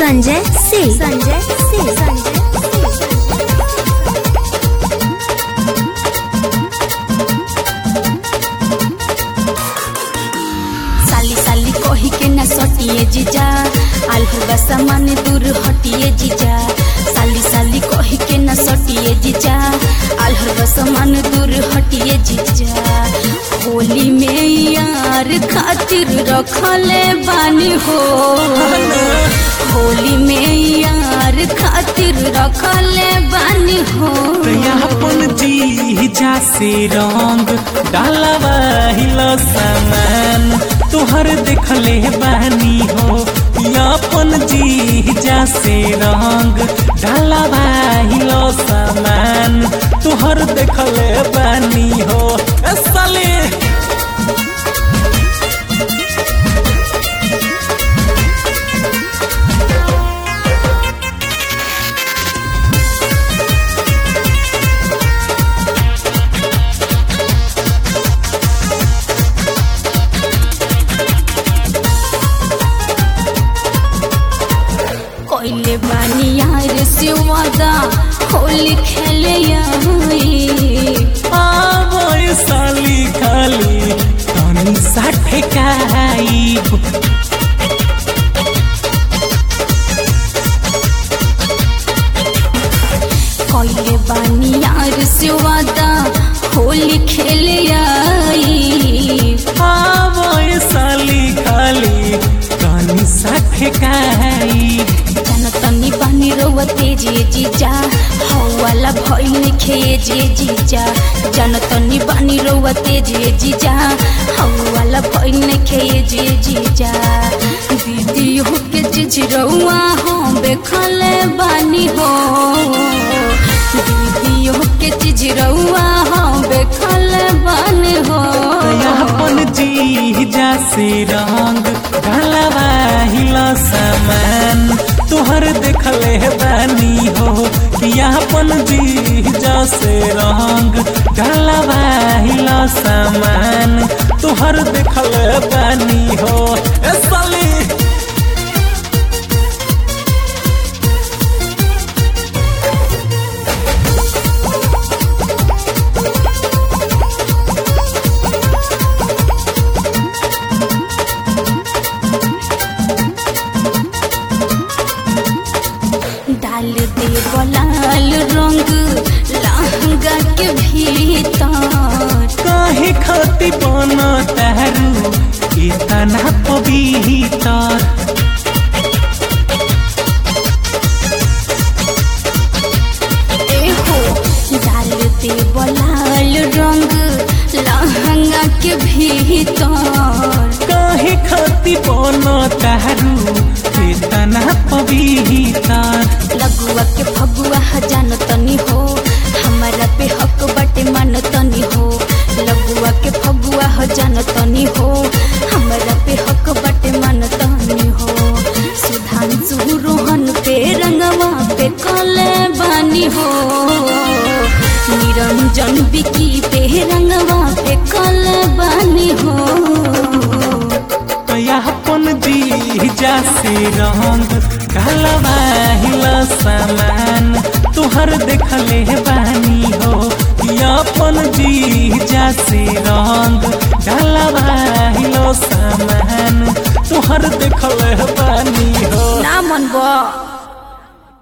संजय सिंह संजय सिंह संजय साली साली कही के न सटिए जीजा आल्हुआ सामान दूर हटिए जीजा साली साली कही के न सटिए जीजा आल्हुआ सामान दूर हटिए जीजा होली में यार खातिर रखले बानी हो होली में यार खातिर रखले बानी हो अपन जीजा से रंग डालवा हिलो सामान तोहर देखले बानी हो अपन जीजा से रंग डालवा हिलो सामान तोहर देखले बानी हो ए साले कोइले बानी यार से वादा होली खेले आई आवय साली खाली तनी साठे काइब कोइले बानी यार से वादा होली खेले आई आवय साली खाली तनी साठे काइब जन तनी बानी रोवा तेजे जीजा हवाला भइल खे जे जीजा जन तनी बानी रोवा तेजे जीजा हवाला भइल खे जे जीजा दीदी हो के जीज रउआ हम बेखले बानी हो दीदी हो के जीज रउआ हम बेखले बानी हो अपन जीजा से रंग ढलवा हिला सामान तोहर देखले बानी हो कि अपन जीजा से रंग ढलवा हिला सामान तोहर देखले बानी हो ए साली डाल दे बलाल रंग लहंगा के भीतर काहे खाती बना तारू इतना पवित्र एहो डाल दे बलाल रंग लहंगा के भीतर काहे खाती बना तारू इतना पवित्र लगुआ के फगुआ जान तनी हो हमारा पे हक बटे मन तनी हो लगुआ के फगुआ जान तनी हो हमारा पे हक बटे मन तनी हो सुधांशु रोहन पे रंगवा पे कले बानी हो निरंजन बिकी पे रंगवा पे कले बानी हो अपन जीजा से रंग ढलवा हिला सामान तुहर देखले बानी हो कि अपन जीजा से रंग ढलवा हिलो सामान तुहर देखले बानी हो ना मन बा